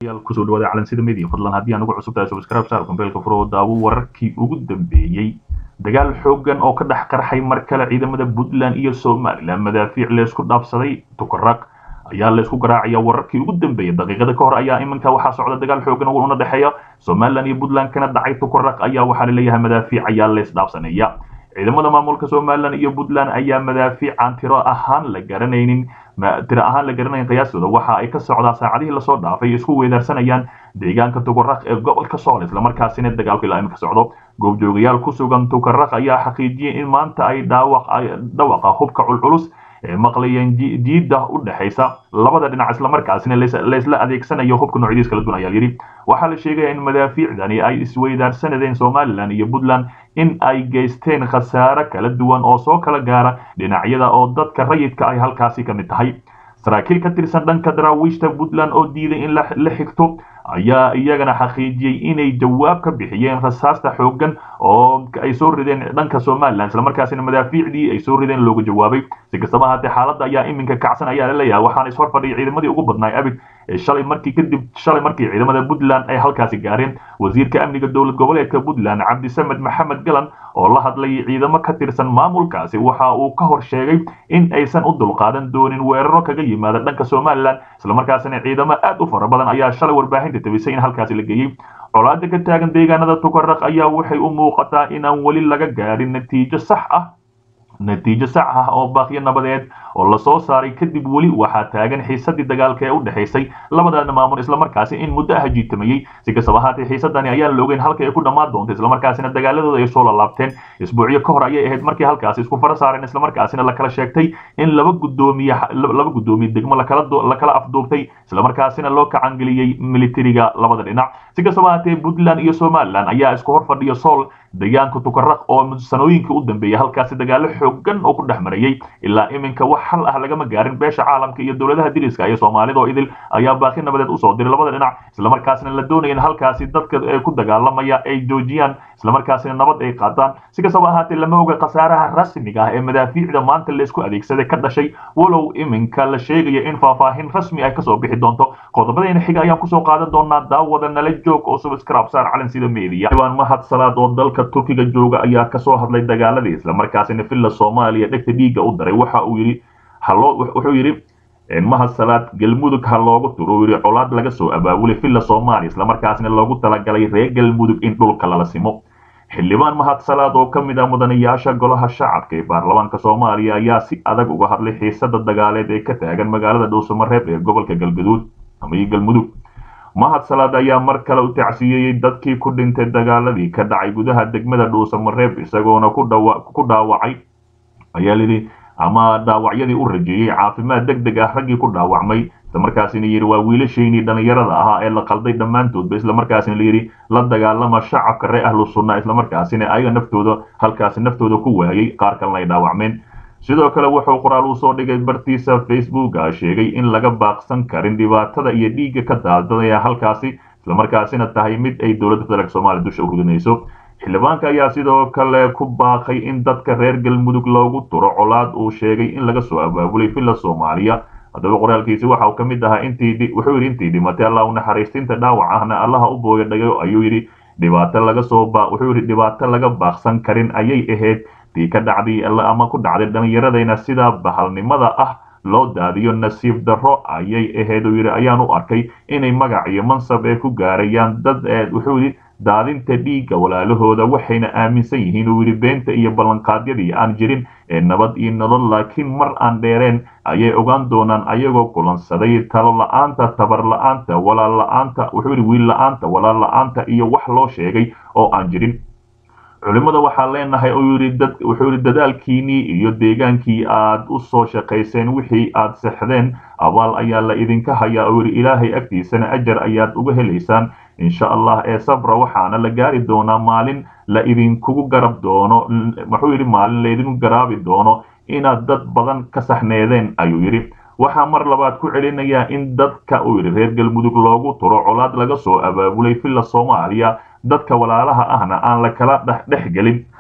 daawadayaal kusoo dhawaada calansida media fadlan haddii aan ugu cusub tahay subscribe saar kumbeelka furo daawo wararkii ugu dambeeyey dagaal xoogan oo ka dhex qarxay mar kale ciidamada puntland iyo somalilan madaafiic leysku dhaafsaday tukaraq ayaa laysku garaacaya wararkii ugu dambeeyay daqiiqada ka hor ayaa iminka waxaa socda dagaal xoogan una dhexeeya somalilan iyo puntland kana dhacay tukaraq ayaa waxaa laleeyahay madaafiic ayaa leys dhaafsanaya ciidamada maamulka somalilan iyo puntland ayaa madaafiican tiro ahaan la garanaynin tiro ahaan la garanayn qiyaastooda waxa ay ka socdaa saacadihii lasoo dhaafay isku weedaarsanayaan deegaanka tukaraq ee gobolka sool islamarkaasina dagaalku ilaa imika socdo goobjoogayaal ku sugan tukaraq ayaa xaqiijiyey in maanta ay dhawaqa hubka culculus ee maqlayeen jiida u dhexaysa labada dhinac islamarkaasina laysla adeegsanayo hubka noocyadiis kala duwan ayaa yidhi waxaa la sheegaya in madaafiicdani ay isweydaarsanadeen somalilan iyo puntland in ay geysteen khasaare kala duwan oo soo kala gaara dhinacyada oo dadka rayidka ay halkaasi ka mid tahay saraakiil ka tirsan dhanka daraawiishta puntland oo diiday in la xigto ayaa iyagana xaqiijiyey inay jawaab ka bixiyeen rasaasta xoogan oo ay soo rideen dhanka somalilan islamarkaasina madaafiicdii ay soo rideen looga jawaabay si kastaba ahaatee xaaladda ayaa iminka kacsan ayaa laleeyahay waxaana ishor fadhiyay ciidamadii ugu badnaay abid shalay markii kadib shalay markii ciidamada puntland ay halkaasi gaareen wasiirka amniga dowlad goboleedka puntland cabdisamed maxamed galan oo la hadlay ciidamo ka tirsan maamulkaasi waxa uu ka hor sheegay in aysan u dulqaadan doonin weeraro kaga yimaada dhanka somalilan islamarkaasina ciidamo aad u fara badan ayaa shalay warbaahinta tabisay in halkaasi la geeyey colaada ka taagan deegaanada tukaraq ayaa waxay u muuqataa inaan weli laga gaadhin natiijo sax ah natiijo sax ah oo baaqyo nabadeed oo lasoo saaray kadib weli waxaa taagan xiisadii dagaalka ee u dhexaysay labadaana maamul islamarkaasi in muddo ah jiitamayey si kastaba ahaatee xiisadani ayaan la ogeyn halka ay ku dhammaan doonto islamarkaasina dagaaladooda ay soo lalaabteen isbuucyo ka hor ayay ahayd markii halkaasi isku fara saareen islamarkaasina lakala sheegtay in laba gudoomiye laba gudoomiye degmo lakala lakala afduubtay islamarkaasina loo kacangeliyey militariga labada dhinac si kastaba ahaatee puntland iyo somalilan ayaa isku hor fadhiya sool deegaanka tukaraq oo sanooyinkii u dambeeyay halkaasi dagaalo xoogan oo ku dhex marayay ilaa iminka wax xal ah lagama gaarin beesha caalamka iyo dowladaha diriska iyo soomaalida oo idil ayaa baaqi nabadeed usoo diray labada dhinac islamarkaasina la doonaya in halkaasi dadka ku dagaalamaya ay joojiyaan islamarkaasina nabad ay qaataan si kastaba ahaatee lama oga khasaaraha rasmiga ah ee madaafiicda maanta laysku adeegsaday ka dhashay walow iminka la sheegaya in faahfaahin rasmi ay kasoo bixi doonto qodobadayna xiga ayaan kusoo qaadan doonaa daawada nala joog oo subscribe saar calan sida media xibaan mahad salaad oo dalka turkiga jooga ayaa kasoo hadlay dagaaladii islamarkaasina villa soomaaliya dhegta dhiigga u daray waxa uu yidhi wuxuu yidhi mahad salaad galmudug ha loogu turo uu yidhi colaad laga soo abaabulay villa soomaaliya islamarkaasina loogu talagalay reer galmudug in dhulka lala simo xildhibaan mahad salaad oo ka mid ah mudanayaasha golaha shacabka ee baarlamaanka soomaaliya ayaa si adag uga hadlay xiisada dagaaleed ee ka taagan magaalada dhuusamareeb ee gobolka galgaduud ama galmudug mahad salaad ayaa mar kale u tacsiyeeyey dadkii ku dhintay dagaaladii ka dhacay gudaha degmada dhuusamareeb isagoona ku dhaawacay ayaa lidhi ama dhaawacyadii u rajeeyey caafimaad deg deg ah raggii ku dhaawacmay islamarkaasina yidhi waa wiilashaynii dhallinyarada ahaa ee la qalday dhammaantoodba islamarkaasina layidhi la dagaalama shacabka ree ahlu sunna islamarkaasina ayaga naftooda halkaasi naftooda ku waayey qaar kalena ay dhaawacmeen sidoo kale wuxuu qoraal uu soo dhigay bartiisa facebooka sheegay in laga baaqsan karin dhibaatada iyo dhiigga ka daadadaya halkaasi islamarkaasina tahay mid ay dowladda federaalk soomaaliya dusha u ridinayso xildhibaanka ayaa sidoo kale ku baaqay in dadka reer galmudug loogu turo colaad uu sheegay in laga soo abaabulay villa soomaaliya haddaba qoraalkiisi waxa uu ka mid ahaa intii wuxuu yidhi intii dhimatay allah u naxariistinta dhaawac ahna allaha u booya dhagayo ayuu yidhi dhibaato laga soo wuxuu yidhi dhibaato laga baaqsan karin ayay ahayd tii ka dhacday ama ku dhacday dhallinyaradayna sidaa bahalnimada ah loo daadiyo nasiib darro ayay ahayd uu yidhi ayaan u arkay inay magac iyo mansab ee ku gaarayaan dad wuxuu yidhi daadinta dhiigga walaalahooda waxayna aaminsan yihiin uu yidhi beenta iyo ballanqaadyadii aan jirin ee nabad iyo nolol laakiin mar aan dheereen ayay ogaan doonaan ayagoo kulansaday talo la-aanta tabar la-aanta walaal la-aanta wuxuu yidhi wiil la-aanta walaal la-aanta iyo wax loo sheegay oo aan jirin culimmada waxaa leenahay wuxuu yidhi dadaalkiinnii iyo deegaankii aad u soo shaqayseen wixii aad sexdeen abaal ayaa la idinka hayaa oo yidhi ilaahay agtiisana ajar ayaad uga helaysaan insha allah ee sabra waxaana la gaari doonaa maalin la idinkugu garab doono wuxuu yidhi maalin laydinku garaabi doono inaad dad badan ka saxneedeen ayuu yidhi waxaa mar labaad ku celinayaa in dadka uu yidhi reer galmudug loogu turo colaad laga soo abaabulay villa soomaaliya dadka walaalaha ahna aan la kala dhexgelin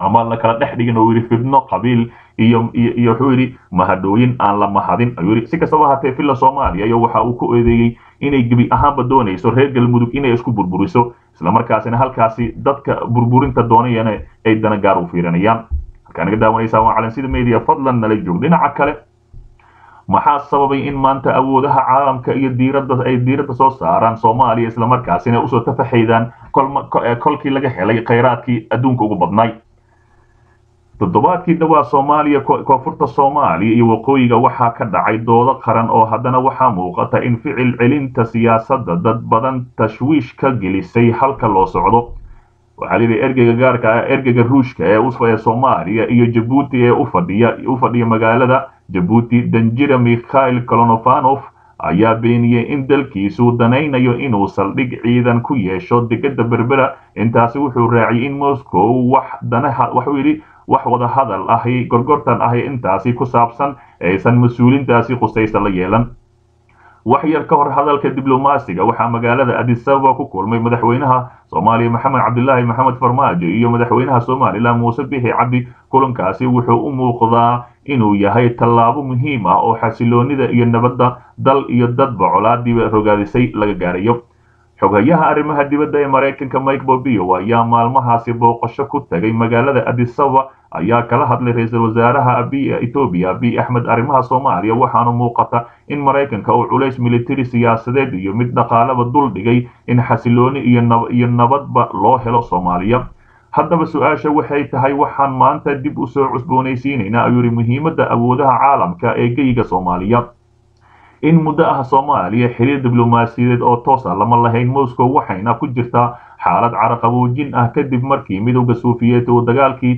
ama la kala dhex dhigin oo yidhi fidno qabiil iyo iyo wuxuu yidhi mahadhooyin aan la mahadin ayuu yidhi si kastaba hatee villa soomaaliya iyo waxa uu ku eedeeyey inay gebi ahaanba doonayso reer galmudug inay isku burburiso islamarkaasina halkaasi dadka burburinta doonayana ay dana gaar u fiirinayaan halkaa naga daawanaysaa waa calansida media fadlan nala joog dhinaca kale maxaa sababay in maanta awoodaha caalamka iyo diiradda ay diiradda soo saaraan soomaaliya islamarkaasina usoo tafaxaydaan kolkii laga helay khayraadkii adduunka ugu badnay toddobaadkii dhawaa soomaaliya koonfurta soomaaliya iyo waqooyiga waxaa ka dhacay doodo qaran oo haddana waxaa muuqata in ficil celinta siyaasadda dad badan tashwiish ka gelisay halka loo socdo waxaa layidhi ergeyga gaarka ah ergeyga ruushka ee soomaaliya iyo jabuuti ee ufadhiya u fadhiya magaalada jabuuti danjira mikhail kolonovanov ayaa beeniyey in dalkiisu danaynayo inuu saldhig ciidan ku yeesho degada berbera intaasi wuxuu raaciyay in moscow wax danaha waxuu yidhi wax wada hadal ahi gorgortan ahi intaasi ku saabsan aysan mas-uulintaasi khusaysa la yeelan wax yar ka hor hadalka diblomaasiga waxaa magaalada adisababa ku kulmay madaxweynaha soomaaliya maxamed cabdilaahi maxamed farmaajo iyo madaxweynaha somalilan muuse bixi cabdi kulankaasi wuxuu u muuqdaa inuu yahay tallaabo muhiim ah oo xasiloonida iyo nabadda dal iyo dadba colaadiiba rogaadisay laga gaarayo xoghayaha arrimaha dibadda ee maraykanka mike bobio ayaa maalmahaasi booqasho ku tagay magaalada adisababa ayaa kala hadlay ra-iisul wasaaraha abiy etoobiya abiy axmed arrimaha soomaaliya waxaana muuqata in maraykanka uu culays militari siyaasadeed iyo mid dhaqaalaba dul dhigay in xasilooni iyo nabadba loo helo soomaaliya haddaba su-aasha waxay tahay waxaan maanta dib u soo cusboonaysiinaynaa ayuu yihi muhiimadda awoodaha caalamka ee geyga soomaaliya in muddo ah soomaaliya xiriir diblomaasiyadeed oo toosa lama lahayn moscow waxayna ku jirtaa xaalad caraqaboojin ah kadib markii midowda suufiyeed uu dagaalkii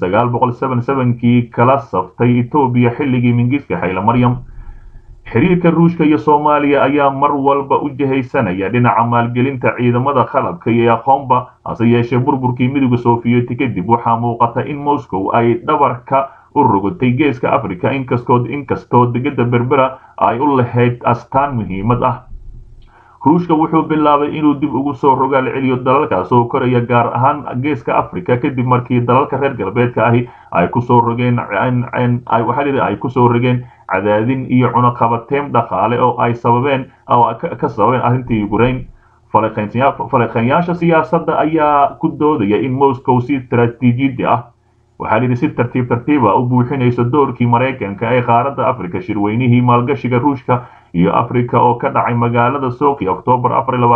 kii kala saftay etoobiya xilligii mingiska xayla maryam xiriirka ruushka iyo soomaaliya ayaa mar walba u jihaysanaya dhinaca maalgelinta ciidamada qalabka iyo aqoonba hase yeeshee burburkii midowda sofiyeeti kadib waxaa muuqata in moscow ay dhabarka u rogotay geeska africa inkastoo inkastoo degada berbera ay u lahayd astaan muhiimad ah ruushka wuxuu bilaabay inuu dib ugu soo rogaal celiyo dalalkaas oo koraya gaar ahaan geeska africa kadib markii dalalka reer galbeedka ahi ay kusoo rogeen waxaa ay kusoo rogeen cadaadin iyo cunaqabateyn dhaqaale oo ay sababeen oo ka sababeen arrintii ukraine falaqeynyaasha siyaasadda ayaa ku doodaya in moscow si istaraatiijiyadi ah waxaa layidhi si tartiib tartiiba u buuxinayso doorkii maraykanka ee qaaradda africa shirweynihii maalgashiga ruushka iyo africa oo ka dhacay magaalada soki oktoobar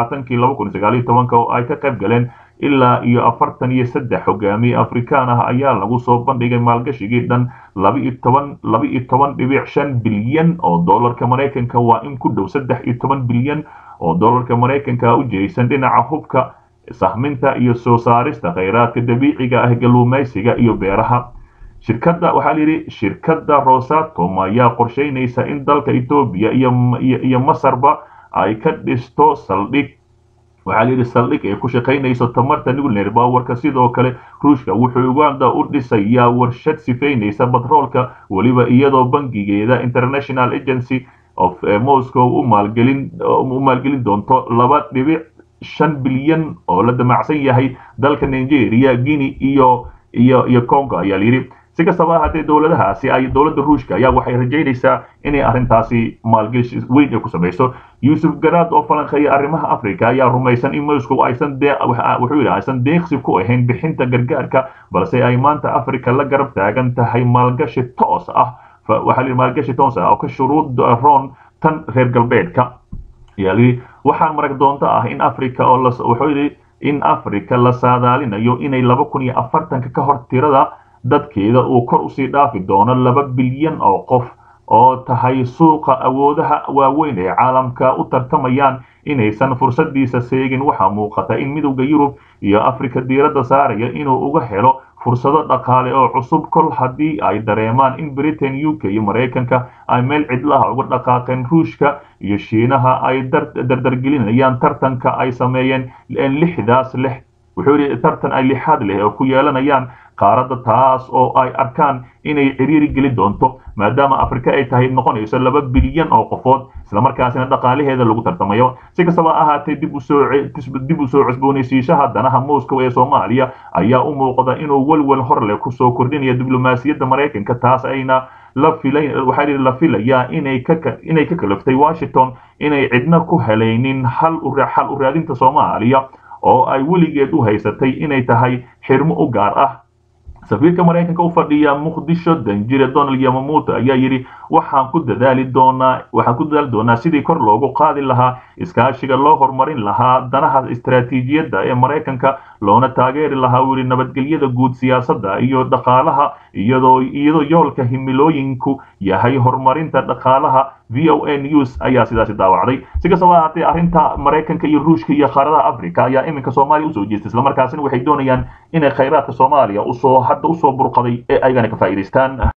oo ay ka qayb galeen ilaa iyo afartan iyo saddex hogaamiye afrikaan ah ayaa lagu soo bandhigay maalgashigii dhan laba-iyo toban dhibic shan bilyan oo dollarka maraykanka waa in ku dhow saddex iyo toban bilyan oo dollarka maraykanka u jeysan dhinaca hubka sahminta iyo soo saarista khayraadka dabiiciga ah galuumaysiga iyo beeraha shirkadda waxaa layidhi shirkadda rosatom ayaa qorsheynaysa in dalka etoobiya iyo masarba ay ka dhisto saldhig waxaa layidhi saldhig ay ku shaqaynayso tamarta nuclear powerka sidoo kale ruushka wuxuu uganda u dhisayaa warshad sifaynaysa batroolka weliba iyadoo bangigeeda international agency of moscow u maalgelin doonto laba dhibic shan bilyan oo la damacsan yahay dalka nigeria guinea iyo iyo iyo congo ayaa layidhi si kastaba ahaatee dowladahaasi ay dowladda ruushka ayaa waxay rajaynaysaa inay arrintaasi maalgeshi weyn ay ku samayso yuusuf garaad oo falanqeeya arrimaha africa ayaa rumaysan in moscow aysan wuxuu yidhi aysan deeqsi ku ahayn bixinta gargaarka balse ay maanta africa la garab taagan tahay maalgashi toos ah waxaa layidhi maalgashi toos ah oo ka shuruud roon tan reer galbeedka ayaa layidhi waxaan marag doonto ah in africa oo wuxuu yidhi in africa la saadaalinayo inay laba kun iyo afartanka ka hor tirada dadkeeda uu kor usii dhaafi doono laba bilyan oo qof oo tahay suuqa awoodaha waaweyn ee caalamka u tartamayaan inaysan fursadiisa seegin waxaa muuqata in midowda yurub iyo africa diiradda saaraya inuu uga helo fursado dhaqaale oo cusub kol haddii ay dareemaan in britain u k iyo maraykanka ay meel cidlaha uga dhaqaaqeen ruushka iyo shiinaha ay dardargelinayaan tartanka ay sameeyeen lixdaas lix wuxuu yidhi tartan ay lixaad leh oo ku yeelanayaan qaaradda taas oo ay arkaan inay ciriiri geli doonto maadaama afrika ay tahay noqonayso laba bilyan oo qofood islamarkaasina dhaqaalaheeda lagu tartamayo si kastaba ahaatee dib dib usoo cusboonaysiishaha danaha moscow ee soomaaliya ayaa u muuqda inuu welwel hor leh kusoo kordhinaya diblomaasiyadda maraykanka taas ayna la filay waxaa la filayaa inay ka inay ka kalaftay washington inay cidna ku helaynin hal xal u raadinta soomaaliya oo ay weligeed u haysatay inay tahay xirmo u gaar ah safiirka maraykanka u fadhiya muqdisho danjire donald yamamuto ayaa yidhi waxaan ku dadaali doonaa waxaan ku dadaali doonaa sidii kor loogu qaadi lahaa iskaashiga loo horumarin lahaa danaha istaraatiijiyadda ee maraykanka loona taageeri lahaa uu yidhi nabadgelyada guud siyaasadda iyo dhaqaalaha iyadoo iyadoo yoolka himilooyinku yahay horumarinta dhaqaalaha v o a news ayaa sidaasi daawacday si kastaba ahaatee arrinta maraykanka iyo ruushka iyo qaaradaha africa ayaa iminka soomaaliya usoo jeestay islamarkaasina waxay doonayaan inay khayraadka soomaaliya usoo hadda usoo burqaday ee ayagana ka faa'iidaystaan